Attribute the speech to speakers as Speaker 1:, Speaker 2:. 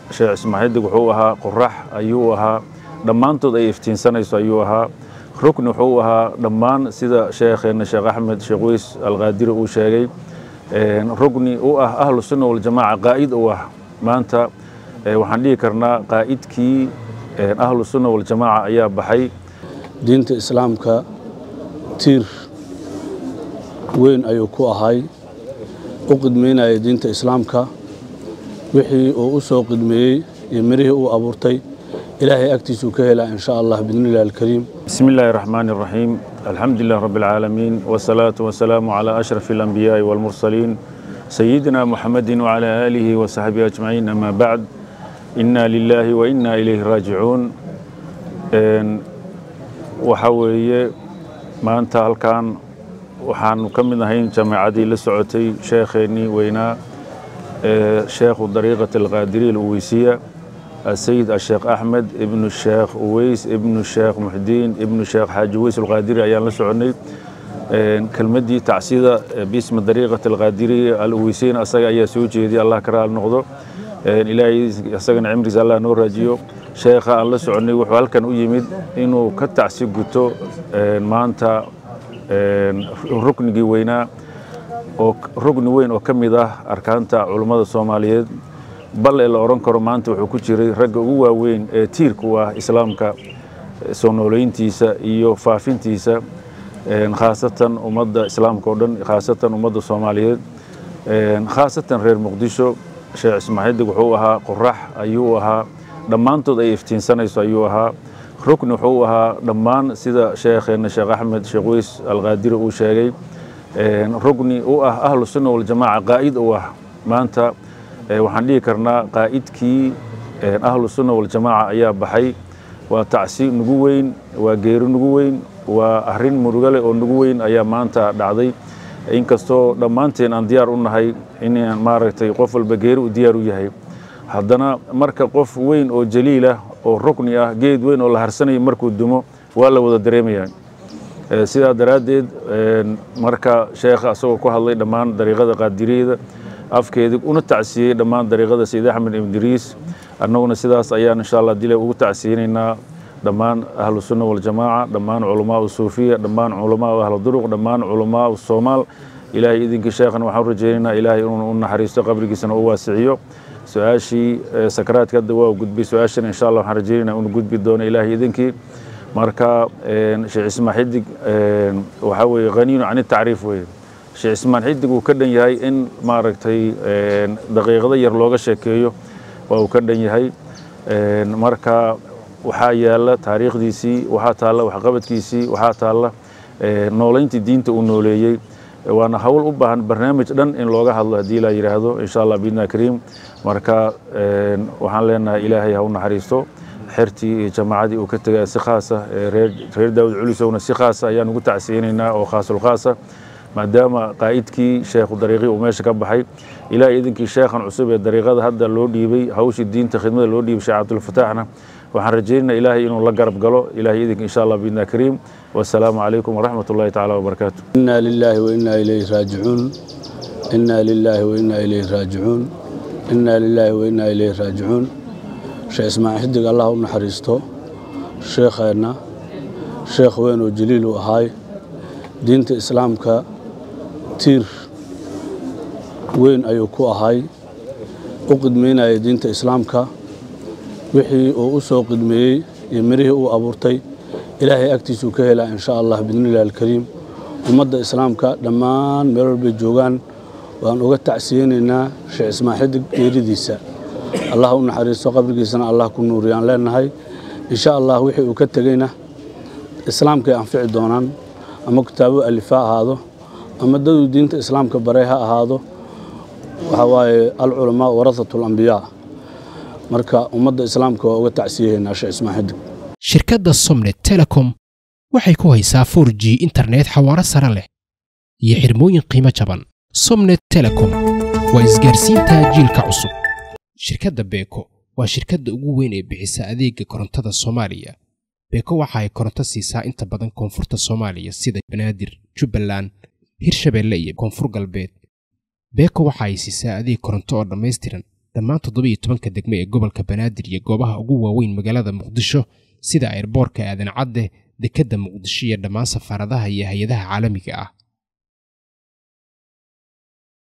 Speaker 1: sheekh ismaaxidig wuxuu ahaa qorax ayuu ahaa dhammaantood ay iftiinsanayso ayuu ahaa rukni wuxuu ahaa dhammaan sida sheekheenna sheekh axmed sheekh weys alqaadiri uu sheegay rugni u ah ahlu sunna waljamaaca qaa'id u ah maanta waxaan dhihi karnaa qaa'idkii ahlu sunna waljamaaca ayaa baxay
Speaker 2: diinta islaamka tiir weyn ayuu ku ahay u qidmaynaya diinta islaamka wixii uu u soo qidmeeyey iyo mirihii uu abuurtay ilaahay agtiisuu ka helaa in sha allah biidni illahi alkariim
Speaker 1: بسم الله الرحمن الرحيم الحمد لله رب العالمين والصلاة والسلام على أشرف الأنبياء والمرسلين سيدنا محمد وعلى آله وصحبه أجمعين أما بعد إنا لله وإنا إليه راجعون وحوي ما أنت هالكان waxaanu ka mid ahayn jaamacadii la socotay sheekheenii weynaa sheekhu dariiqat alqaadiriya alweysiya السيد الشيخ أحمد ابن الشيخ أويس ابن الشيخ محدين ابن الشيخ حاج أويس القادري أيان لسعني كلمدي تعسيدة باسم طريقة القادرية الأويسين أساق أيا سوجي دي الله كرا النقضة إلهي أساقنا عمري الله نور راجيو شيخا الله سعني وحوال كان أيمد إنه كتعسي قلتو ما أنت ركني وينا rugni weyn oo ka mid ah arkaanta culummada soomaaliyeed bal ee la odhan karo maanta wuxuu ku jiray ragga ugu waaweyn ee tiirka u ah islaamka soo nooleyntiisa iyo faafintiisa khaasatan ummadda islaamka oo dhan khaasatan ummadda soomaaliyeed khaasatan reer muqdisho sheekh ismaaxidig wuxuu ahaa qorax ayuu ahaa dhammaantood ay iftiinsanayso ayuu ahaa rukni wuxuu ahaa dhammaan sida sheekheenna sheekh axmed sheekh weys alqaadiri uu sheegay rugni u ah ahlu sunna waljamaaca qaa'id u ah maanta waxaan dhihi karnaa qaa'idkii ahlu sunna waljamaaca ayaa baxay waa tacsi nugu weyn waa geeri nugu weyn waa arrin murugale oo nugu weyn ayaa maanta dhacday inkastoo dhammaanteen aan diyaar u nahay inaan maaragtay qof walba geeri u diyaar u yahay haddana marka qof weyn oo jaliilah oo rukni ah geed weyn oo la harsanayo markuu dumo waa la wada dareemayaa sidaa daraaddeed marka sheekha asagoo ku hadlay dhammaan dariiqada qaadiriyada afkeedii una tacsiyey dhammaan dariiqada sayid axmed ibdiriis annaguna sidaas ayaan insha allah dile ugu tacsiyeynaynaa dhammaan ahlu sunna waljamaaca dhammaan culamaa suufiya dhammaan culamaa ahlu duruq dhammaan culamaa soomaal ilaahay idinkii sheekhan waxaan rajaynaynaa ilaahay inuu u naxariisto qabrigiisana u waasiciyo su-aashii sakaraadka hadda waa gudbay su-aashana insha allah waxaan rajaynaynaa inuu gudbi doono ilaahay idinkii marka sheekh ismaan xidig waxaa weeye haniyun can tacriif weeye sheekh ismaan xidig uu ka dhan yahay in maaragtay daqiiqado yar looga sheekeeyo waa uu ka dhan yahay marka waxaa yaala taariikhdiisii waxaa taalla waxqabadkiisii waxaa taalla nooleyntii diinta uu nooleeyey waana hawl u baahan barnaamij dhan in looga hadlo haddii la yidhaahdo insha allah biidna kariim marka waxaan leenahay ilaahay ha u naxariisto xertii iyo jamaacadii uu ka tegay si khaasa reer daawud culisowna si khaasa ayaan ugu tacsiyeynaynaa oo khaasul khaasa maadaama qaa'idkii sheekhu dariiqii uu meesha ka baxay ilaahay idinkii sheekhan cusub ee dariiqada hadda loo dhiibay hawshii diinta khidmada loo dhiibay sheekh cabdulfataaxna waxaan rajaynaynaa ilaahay inuu la garab galo ilaahay idinka insha allah biidna kariim wasalaamu calaykum waraxmat ullahi tacaala wabarakaatu
Speaker 2: inaa lilaahi wainaa ilayhi raajicuun inaa lilaahi wainaa ilayhi raajicuun inaa lilaahi wainaa ilayhi raajicuun sheekh ismaaciil xidig allah u naxariisto sheekheenna sheekh weyn oo jaliil u ahaay diinta islaamka tiir weyn ayuu ku ahay u qidmaynaya diinta islaamka wixii uu u soo qidmeeyey iyo mirihii uu abuurtay ilaahay agtiisuu ka helaa in sha allah biidni illahi alkariim ummadda islaamka dhammaan meel walbay joogaan waan uga tacsiyeynaynaa sheekh ismaaciil xidig geeridiisa allah u naxariisto qabrigiisana allah ku nuuriyaan leenahay insha allah wixii uu ka tegeyna islaamkay anfici doonaan ama kitaabo alifa ahaado ama daduu diinta islaamka baray ha ahaado waxaa waaye alculamaa warasatu alambiyaa marka ummadda islaamka waa uga tacsiyahaynaa sheekh ismaaciil xidig
Speaker 3: shirkadda somnet telecom waxay ku haysaa 4 g internet xawaaro sare leh iyo xirmooyin qiimo jaban somnet telecom waa isgaarsiinta jiilka cusub shirkadda beeko waa shirkadda ugu weyn ee bixisa adeega korontada soomaaliya beeko waxa ay koronto siisaa inta badan koonfurta soomaaliya sida banaadir jubbaland hirshabeelle iyo koonfur galbeed beeko waxa ay siisaa adeeg koronto oo dhammaystiran dhammaan toddobiyo tobanka degme ee gobolka banaadir iyo goobaha ugu waaweyn magaalada muqdisho sida ayrboorka aadan cadde dekedda muqdisho iyo dhammaan safaaradaha iyo hay-adaha caalamiga ah